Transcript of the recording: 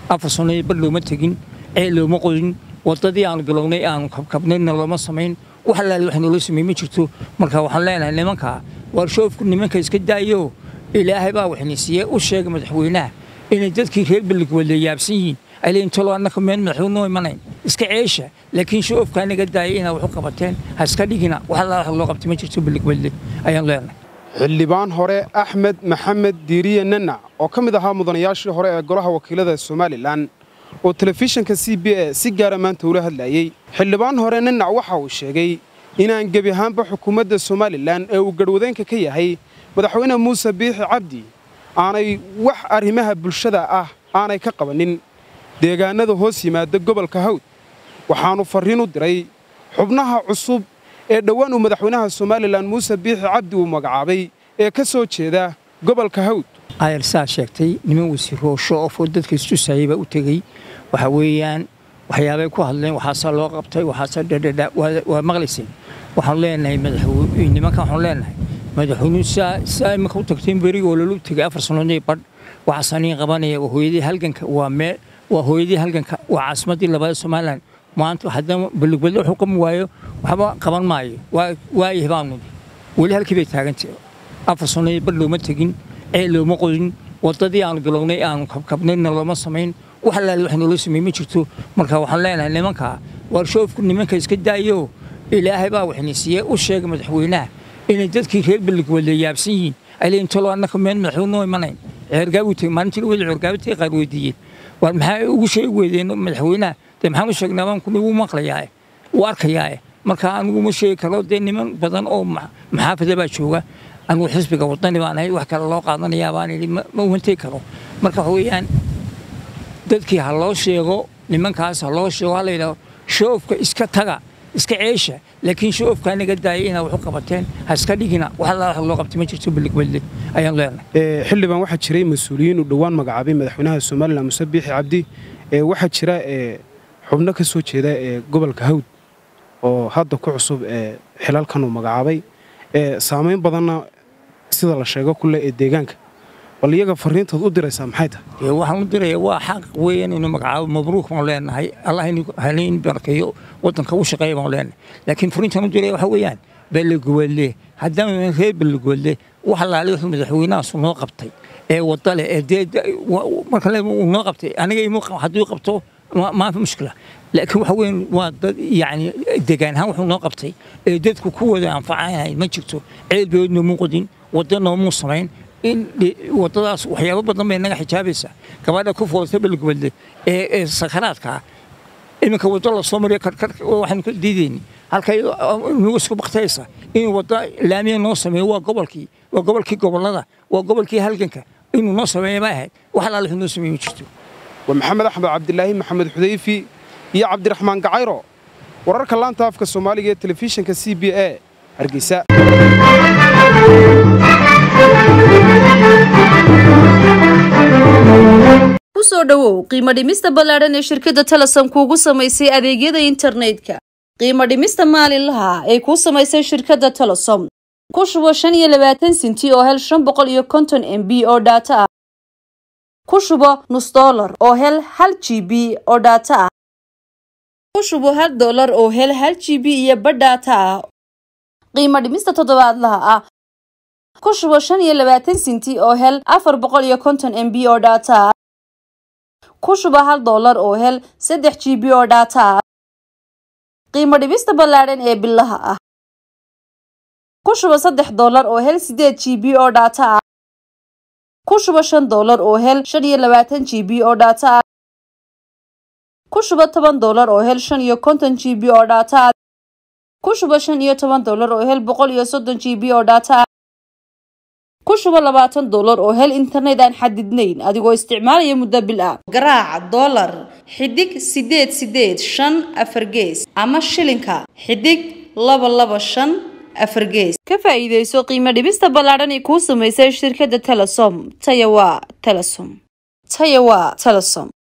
afar sannadood bar looma tegin ceel looma qodin waddadii aanu bilownay aanu kabkabnayna looma samayn wax allaale wax noola sameey ma jirto marka waxaan leenahay nimankaa warshoofku nimanka iska daayo ilaahay baa waxna siiye u sheega madaxweynaha inay dadkii reer beligwelle yaabsan yihiin ay leeyiin talo annaka meel madaxweyne noo imanayn iska ceesha laakiin shoofkaa naga daaya inaa wax u qabateen ha iska dhigina wax allaale wax loo qabtay ma jirto beligwelle ayaan leenahay xildhibaan hore axmed maxamed diiriye nanac oo ka mid ahaa mudanayaashii hore ee golaha wakiilada somalilan oo telefishinka c b a si gaara maanta ula hadlayey xildhibaan hore nanac waxa uu sheegay inaan gebi ahaanba xukuumadda somalilan ee uu garhwadeenka ka yahay madaxweyne muuse biixi cabdi aanay wax arrimaha bulshada ah aanay ka qabannin deegaannada hoos yimaada gobolka hawd waxaannu farriin u diray xubnaha cusub ee dhowaan uu madaxweynaha somalilan muuse biixi cabdi uu magacaabay ee ka soo jeeda gobolka hawd ayar saa sheegtay niman wasiiroosho oo dadka istusayay baa u tegey waxa weeyaan waxyaabay ku hadleen waxaasaa loo qabtay waxaasaa dhadhadha waa maqlayseen waxaan leenahay nimankan waxaan leenahay madaxweynuhu saa imanka u tagteen berigi oo lolu tegay afar sannadood badh waxaasaan iin qabanaya waa hooyadii halganka waa mee waa hooyadii halganka waa caasimaddii labaad somalilan maanta haddana beligwelle wuxuu qaban waayo waxba qaban maayo waayahay baanu weli halkii bay taagantay afar sannadood badh looma tegin ceel looma qodin waddadii aanu bilownay aanu kabkabnayna looma samayn wax allaale wax noola sameey ma jirto marka waxaan leenahay nimankaa warshoofku nimanka iska daayo ilaahay baa waxna siiye u sheega madaxweynaha inay dadkii reer beligwelle yaabsan yihiin ay leeyiin talo annaka meel madaxweyne noo imanayn ceergaabu tegey maalintii wada ceergaabutay qaar weydiiyeen war maxaa ugu sheegi weydeen madaxweynaha dee maxaan u sheegnaa baan kun igu maqlayaae u arkayaae marka anigu ma sheegi karo dee niman badan oo maxaafada baa jooga anigu xisbiga wadani baan ahay wax kale loo qaadanayaa baan idhi ma wantay karo marka waxa weeyaan dadkii ha loo sheego nimankaas ha loo sheego ha la yidhaho shoofka iska taga iska ceesha laakiin shoofkaa naga daaya inaa wax u qabateen ha iska dhigina wax allaa wax loo qabtay ma jirto beligwelle ayaan leenahay xildhibaan waxaa jiray mas-uuliyiin uu dhowaan magacaabay madaxweynaha somalilan muse biixi cabdi waxaa jira xubno ka soo jeeda ee gobolka hawd oo hadda ku cusub ee xilalkan uu magacaabay saamayn badanna sida la sheego kule ee deegaanka bal iyaga fariintood u diraysaa maxay tahay waxaan u diraya waa xaq weeyaan inuu magacaabo mabruuk baan leenahay allah halayn barkeeyo waddanka u shaqeeya baan leenahay laakiin fariintan u diraya waxa weeyaan beligwelle haddana reer beligwelle wax allaale wuxuu madaxweynahaasu noo qabtay ee wadda leh ee dee marka uu noo qabtay aniga hadduu qabto maafi mushkila laakiin waxa weyn waa dad yacni degaan ahaan wuxuu noo qabtay ee dadku ku wada anfacanahay ma jirto ceel beed noomuu qodin wadda noomuu samayn in waddadaas waxyaabo badan bay naga xijaabaysaa gabadha ku foolta beligwelle ee sakaraadkaa iminka waddo la soo mariyo karkar waxaanu ka diidayni halkay nagu isku baktaysa inuu wadda laamiya noo sameeyo waa gobolkii waa gobolkii gobollada waa gobolkii halganka inuu noo sameeya ma ahayd wax allaale wuxuu noo sameeye ma jirto waa maxamed axmed cabdilaahi maxamed xudayfi iyo cabdiraxmaan gacayro wararka laanta afka soomaaliga ee telefishinka c b a hargeysa kusoo dhowow qiimo dhimista ballaadhan ee shirkadda talasan kuugu samaysay adeegyada internetka qiimo dhimista maalinlaha ay kuu samaysay shirkadda talasom ku shubo shan iyo labaatan sinti oo hel shan boqol iyo konton m b oo dhaato ah ku shubo nus dollar oo hel hal g b oo dhaato ah ku shubo hal dollar oo hel hal g b iyo badh dhaato ah qiimo dhimista toddobaadlaha ah ku shubo shan iyo labaatan sinti oo hel afar boqol iyo konton m b oo dhaato ah ku shuba hal dollar oo hel saddex g b oo dhaato ah qiimo dhibista ballaadhan ee bilaha ah ku shuba saddex dollar oo hel sideed g b oo dhaato ah ku shuba shan dollar oo hel shan iyo labaatan g b oo dhaato ah ku shuba toban dollar oo hel shan iyo konton g b oo dhaato ah ku shuba shan iyo toban dollar oo hel boqol iyo soddon g b oo dhaato ah ku shubo labaatan dollar oo hel internet aan xadidnayn adigoo isticmaalaya muddo bil ah garaaca dollar xidig sideed sideed shan afar gees ama shilinka xidig laba laba shan afar gees ka faa'iidayso qiimo dhibista ballaadhan ee kuu samaysay shirkadda telesom taya waa telesom taya waa telesom